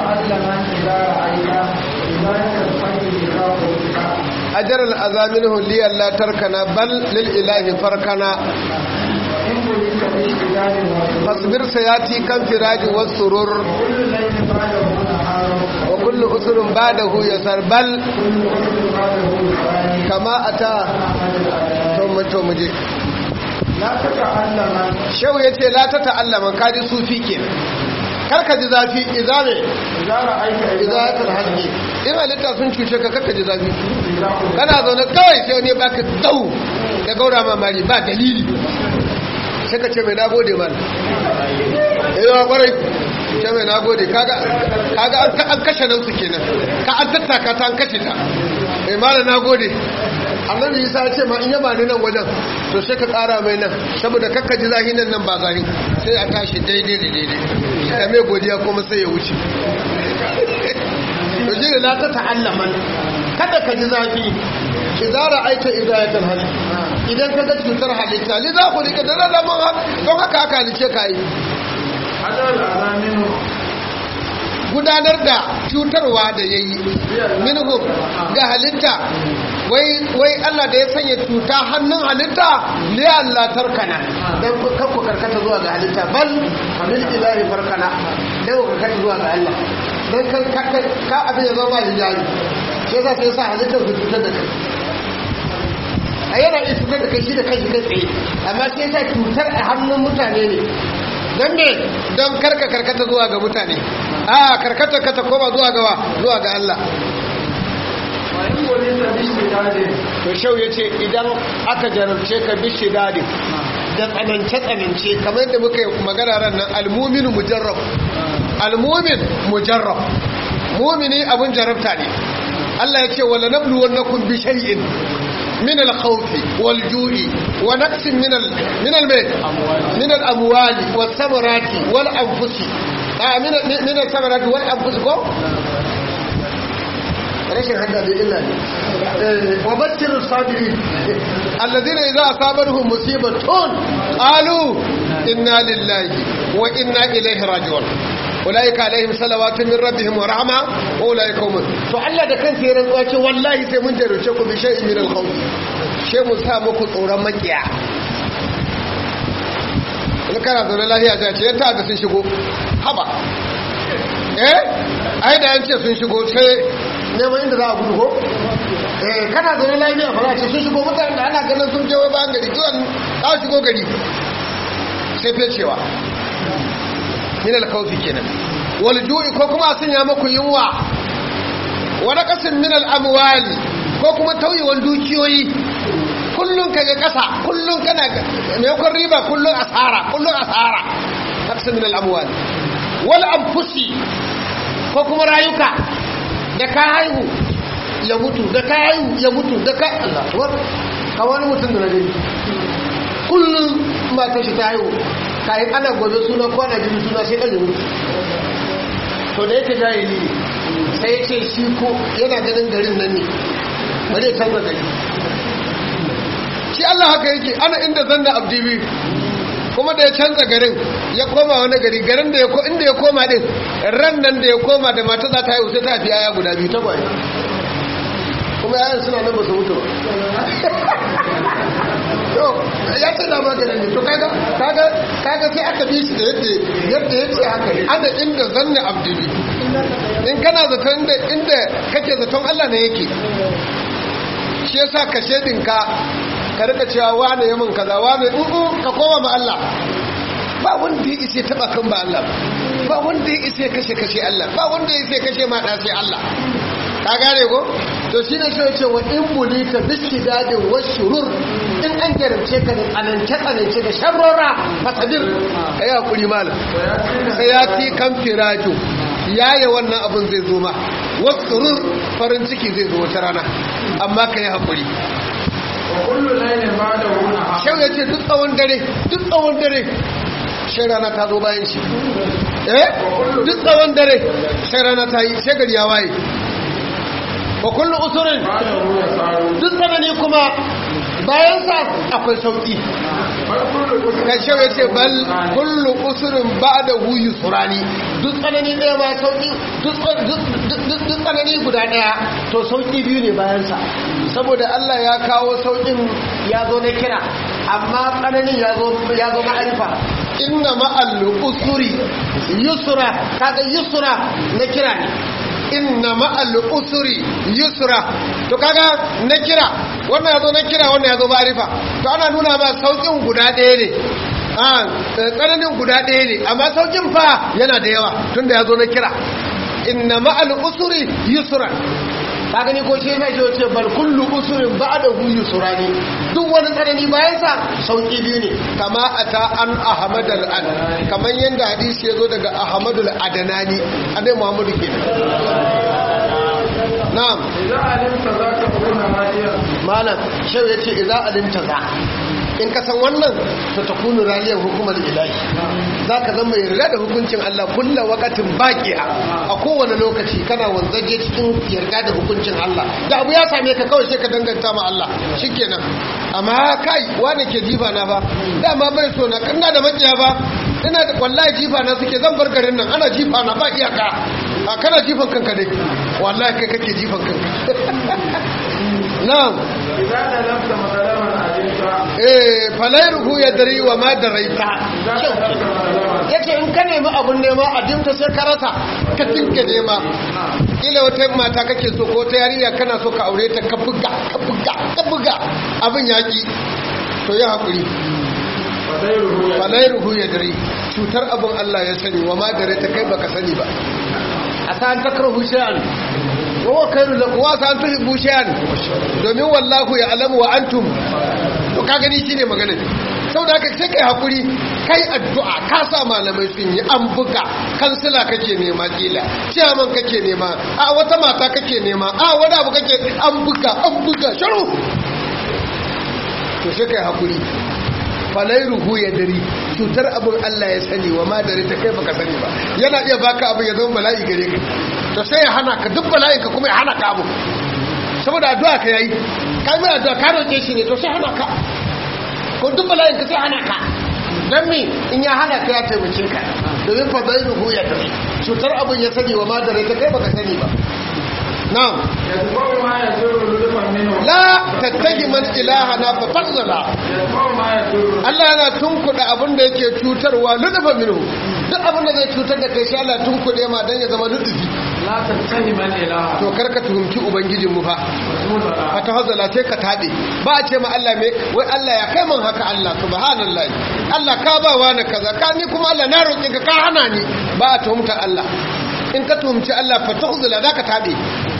تتعلم إذا رأيت إذا يتفكر إذا قلت ajar al'azamin huliyar la tarkana bal lil ilahi farkana إن بليت باشتغال وصول fasbir sayati kan firaji was surur كل ليل بعده نهار wa kullu usrun ba'dahu yasar bal كل وقت بعده ثاني kama ata أحمد الأذان to mu to muje لا تتعلم shehu yace la ta ta'allama kaji sufi kenan kar ka ji zafi idza me إذا رأيت idza ta halki in halitta sun cuce ka kar ka ji zafi إذا قلت kana zaune kawai sai wani ya baka dau da gaura mamari ba dalili sai ka ce mai nagode man eh wa kwarai ce mai nagode kaga kaga an ka- an kashe nan su kenan ka an tattaka ta an kashe ta eh mala nagode annabi Isa ya ce ma in yaba ni nan wajen to sai ka kara mai nan saboda kakka ji zahi nan nan ba zahi sai a tashi daidai da daidai da mai godiya kuma sai ya wuce to shi ne la ta ta'allaman kada ka ji zafi idan ra'aita idayatul hali idan ka ga cutar halitta li za ku rika da rarraban haka don haka aka halice ka yi هذا الأذان gudanar da cutarwa da ya yi minhum ga halitta wai wai Allah da ya sanya cuta hannun halitta li Allah tarkana dan kar ku karkata zuwa ga halitta bal hamil ilahi farkana dan ku karkata zuwa ga Allah dan kan ka ka abin ya zama hijabi sai za sai sa halittar ku cutar da kai a yana iya cutar da kai shi da kai kai tsaye amma sai sa cutar a hannun mutane ne don me don karka karkata zuwa ga mutane a karkata ka ta koma zuwa ga wa zuwa ga Allah وإن بليت باشتغال to shau ya ce idan aka jarabce ka bishi dadi da tsanance-tsanance kamar yadda muka yi magana ran nan almumin mujarrab almumin mujarrab mumini abun jarabta ne Allah ya ce wala nabluwannakum bi shay'in من الخوف والجوع ونقص من ال من ال من الاموال والثمرات والانفس آه من ال- من الثمرات والانفس كو rashin hada da illa ne wa bashir sabirin alladhina idza asabatuhum musibatun qalu inna lillahi wa inna ilaihi raji'un ulaika alaihim salawatu min rabbihim wa rahma wa ulaika hum to Allah da kansa ya rantsuwa ce wallahi sai mun jarrace ku bi shay'in min al-khawf sai mu sa muku tsoron makiya in kana zaune lafiya ta ce yanta da sun shigo haba eh ai da an ce sun shigo sai neman inda za a gudu ko eh kana zaune lafiya ba za a ce sun shigo mutane da ana ganin sun je wai bayan gari kiwon za su shigo gari sai fecewa min alkawfi kenan wal ju'i ko kuma sun ya maku yunwa wa naqasin min al amwali ko kuma tauyewan dukiyoyi kullun kaga kasa kullun kana maimakon riba kullun asara kullun asara naqasin min al amwali wal anfusi ko kuma rayuka da ka haihu ya mutu da ka haihu ya mutu da ka Allah akbar ka wani mutum da na gani kullum mata shi ta haihu kayan ana gobe suna kwana jini suna sai ɗan mutu to da yake jahili sai ya ce shi ko yana ganin garin nan ne ba zai canza gari shi Allah haka yake ana inda zanna abdibi kuma da ya canza garin ya koma wani gari garin da ya ko inda ya koma din ran nan da ya koma da mata za ta haihu sai ta haifi yaya guda biyu ta kwaye kuma yayan suna nan ba su mutu ba to ya ce na maganin ne to kaga kaga kaga sai aka bi shi da yadda yadda ya ce haka ne ana inda zanna abdibi in kana zaton da inda kake zaton Allah ne yake shi yasa ka shedinka ka rika cewa wane ya min kaza wane in ka koma ma Allah ba wanda ya isa taba kan ba Allah ba wanda ya isa kashe kashe Allah ba wanda ya isa kashe ma da sai Allah ka gane ko to shine shi yace wa in bulita bishidadin washurur in an jarabce ka da tsanance tsanance da sharrora fasadir kai hakuri malam sai ya ti kan firaju yaye wannan abun zai zo ma wasurur farin ciki zai zo wata rana amma kai hakuri kullu laylin ba'dahu nahar shau ya ce duk tsawon dare duk tsawon dare sai rana ta zo bayan shi eh duk tsawon dare sai rana ta yi sai gari ya waye wa kullu usurin ba'dahu yasaru duk tsanani kuma bayansa akwai sauki kashe ya ce bal kullu usurin ba da huyu surani duk tsanani ɗaya ma sauki duk tsanani guda ɗaya to sauki biyu ne bayansa saboda Allah ya kawo saukin ya zo na kira amma tsananin ya zo ma'arifa inna ma'al usuri yusra kaga yusra na kira ne inna ma'al usuri yusra to kaga na kira wannan yazo na kira wannan yazo ma'arifa to ana nuna ma saukin guda ɗaya ne a tsananin guda ɗaya ne amma saukin fa yana da yawa tunda yazo na kira inna ma'al usuri yusra ka gani ko shi mai ce bal kullu usurin ba'dahu yusrani duk wani tsanani bayan sa sauki biyu ne kama ata an ahmad al an kaman yanda hadisi yazo daga ahmad al adanani annabi muhammadu kenan na'am idza alimta zaka kuna hadiya malam shau yace idza alimta za in ka san wannan to takunu raliyar hukumar ilahi za ka zama yarda da hukuncin Allah kulla wakatin baƙiya a kowane lokaci kana wanzaje cikin yarda da hukuncin Allah da abu ya same ka kawai sai ka danganta ma Allah shikenan amma kai wani ke jifa na ba dama bai so na kanna da makiya ba ina da wallahi jifa na suke zan bar garin nan ana jifa na ba iyaka a kana jifan kanka dai wallahi kai kake jifan kanka na'am idza alimta madalaman alimta eh falairuhu ya dari wa ma daraita ya ce in ka nemi abun nema a dimta sai ka rasa ka tinka nema ila wata mata kake so ko ta yarinya kana so ka aure ta ka buga ka buga ka buga abin yaki to ya haƙuri fadairuhu ya falairuhu ya dari cutar abin Allah ya sani wa ma daraita kai baka sani ba a sa'an takrahu shay'an wa huwa khairu lakum wa sa'an tuhibbu shay'an domin wallahu ya alamu wa antum to ka gani shine magana saboda haka sai kai hakuri kai addu'a ka sa malamai sun yi an buga kansila kake nema kila ciyaman kake nema a wata mata kake nema a wani abu kake an buga an buga sharu to sai kai hakuri falairuhu ya dari cutar abin Allah ya sani wa madari ta kai baka sani ba yana iya baka abin ya zama bala'i gare ka to sai ya hana ka duk bala'in ka kuma ya hana ka abu saboda addu'a ka yayi ka yi addu'a ka roƙe shi ne to sai hana ka ko duk bala'in ka sai hana ka dan me in ya hana ka ya taimake ka domin falairuhu ya dari cutar abin ya sani wa madari ta kai baka sani ba na'am yadfa'u ma yadurru lulufan minhu la tattagi man ilahana fa fadzala yadfa'u ma yadurru Allah yana tunkuɗa abin da yake cutarwa ludufa minhu duk abin da zai cutar da kai shi Allah tunkuɗe ma dan ya zama ludufi la tattahi man ilaha to karka tuhumci ubangijin mu fa rasulullahi fa tahazala sai ka tabe ba a ce ma Allah me wai Allah ya kai man haka Allah subhanallahi Allah ka ba wani kaza ka ni kuma Allah na roƙe ka ka hana ni ba a tuhumta Allah in ka tuhumci Allah fa tahazala zaka tabe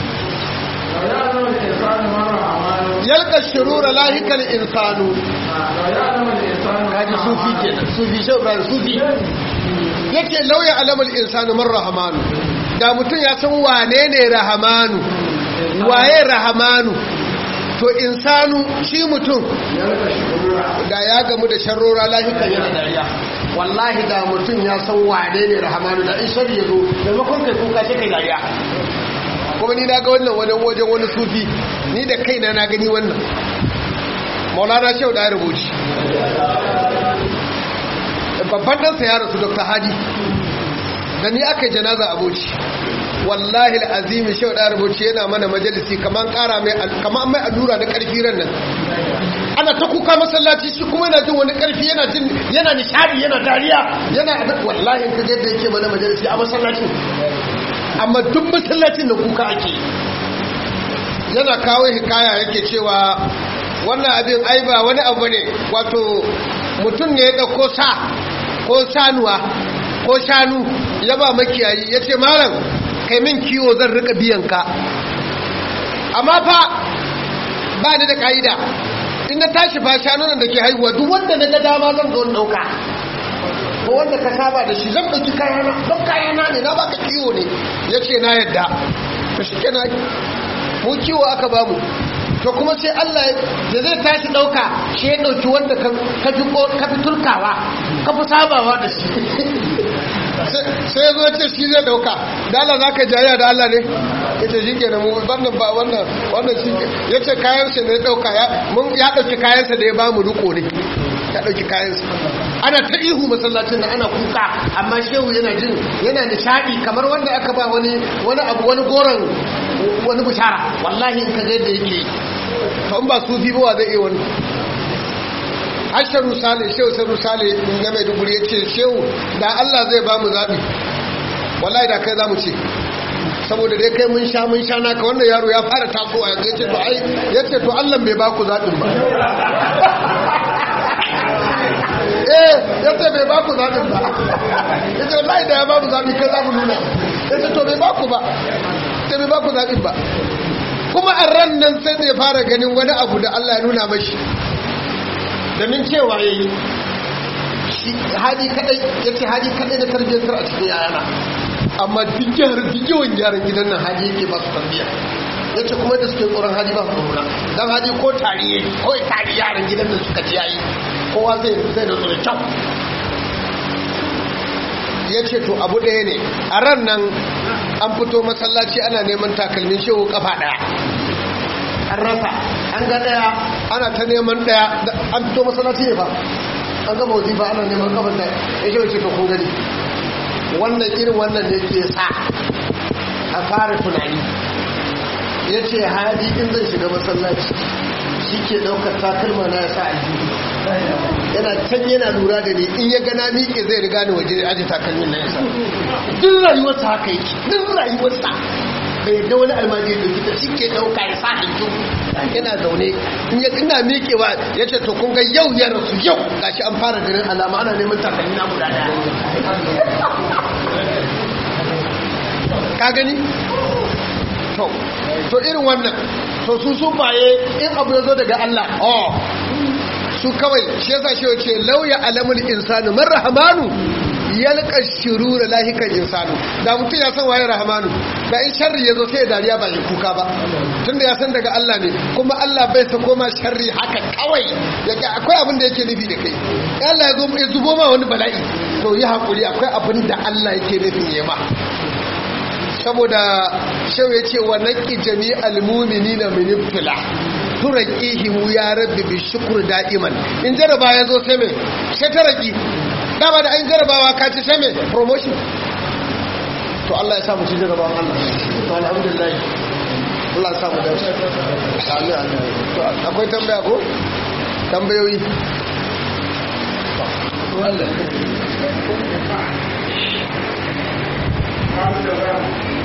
لو يعلم الإنسان ما رحمانه yalqa shurura lahikal insanu لو يعلم الإنسان ما kaji sufi رحمانه kenan sufi shi Ibrahim sufi yake lauya alamul insanu man rahamanu da mutum ya san wane ne rahamanu waye rahamanu to insanu shi mutum يلقى شرورا da ya gamu da sharrora lahikan yana dariya wallahi da mutum ya san wane ne rahamanu da in shari ya zo maimakon kai kuka sai kai dariya kuma ni na ga wannan wajen wajen wani sufi ni da kaina na gani wannan maulana shehu da ya rubuci babban ɗansa ya rasu dr haji da ni aka yi janaza aboci wallahi al'azimi shehu da ya rubuci yana mana majalisi kamar ƙara mai kamar mai allura na ƙarfi ran nan ana ta kuka masallaci shi kuma yana jin wani ƙarfi yana jin yana nishadi yana dariya yana wallahi in ka ga yadda yake mana majalisi a masallacin amma duk masallacin da kuka ake yana kawo hikaya yake cewa wannan abin ai ba wani abu ne wato mutum ne ya dauko sa ko sanuwa ko shanu ya ba makiyayi ya ce malam kai min kiwo zan rika biyan ka amma fa ba ni da ka'ida in na tashi fa shanunan da ke haihuwa duk wanda na ga dama zan zo in dauka ko wanda ka saba da shi zan ɗauki kayana don kayana ne na baka kiwo ne ya ce na yadda to shi kenan mu kiwo aka bamu to kuma sai Allah da zai tashi ɗauka shi ya ɗauki wanda ka fi ka fi turkawa ka fi sabawa da shi sai ya zo ce shi zai ɗauka da Allah za ka jayya da Allah ne ya ce shi kenan mu wannan ba wannan wannan shi ya ce kayansa ne ya ɗauka ya mun ya ɗauki kayansa da ya ba mu riko ne ya ɗauki kayansa ana ta ihu masallacin da ana kuka amma shehu yana jin yana nishaɗi kamar wanda aka ba wani wani abu wani goron wani bishara wallahi in ka ga yadda yake kan ba su fi ba zai iya wani asharu sale shehu saru sale na mai duburi ya ce shehu da allah zai ba mu zaɓi wallahi da kai za mu ce saboda dai kai mun sha mun sha naka wannan yaro ya fara tasowa yanzu ya ce to ai ya ce to allah bai ba ku zaɓin ba eh ya ce bai ba ku zaɓin ba ya ce wallahi da ya ba mu zaɓi kai za mu nuna ya ce to bai ba ku ba sai bai ba ku zaɓin ba kuma a ran nan sai zai fara ganin wani abu da Allah ya nuna mashi domin cewa ya yi hadi kadai ya ce hadi kadai da tarbiyyantar a cikin yayana amma duk yaran duk yawan yaran gidan nan hadi yake ba su tarbiyya ya ce kuma da suke tsoron hadi ba su tsorona don hadi ko tari ya ko tari yaran gidan nan suka ci yayi kowa zai zai da tsoron kyau ya ce to abu ɗaya ne a ran nan an fito masallaci ana neman takalmin shehu kafa ɗaya an rasa an ga ɗaya ana ta neman ɗaya an fito masallaci ne ba an gama wazifa ana neman kafa ɗaya ya ce wace ka kun gani wannan irin wannan ne ke sa a fara tunani ya ce hadi in zai shiga masallaci shi ke ɗaukar takalma na ya sa aljihu yana can yana lura da ni in ya gana miƙe zai riga ni waje aji takalmin na ya sa duk rayuwarsa haka yake duk rayuwarsa bai da wani almajiri da kita shi ke ɗauka ya sa aljihu yana zaune in ya ina miƙewa ya ce to kun ga yau ya rasu yau gashi an fara ganin alama ana neman takalmi na guda ɗaya ka gani to to irin wannan to su sun baye in abu ya zo daga Allah oh su kawai shi yasa shi ce lauya alamul insanu man rahmanu yalqa shurura lahikan insanu da mutum ya san waye rahmanu da in sharri ya zo sai dariya ba ya kuka ba tunda ya san daga Allah ne kuma Allah bai sa koma sharri haka kawai yake akwai abin da yake nufi da kai Allah ya zo ya zubo ma wani bala'i to yi hakuri akwai abin da Allah yake nufin ya ma saboda shau ya ce wa naƙi jami'al mumini na minifila turaƙihimu ya rabbi bi shukur da'iman in jaraba ya zo sai mai sai ta raƙi dama da an jarabawa ka ci sai mai promotion to Allah ya samu ci jarabawan Allah to alhamdulillah Allah ya samu da shi amin amin to akwai tambaya ko tambayoyi Thank you.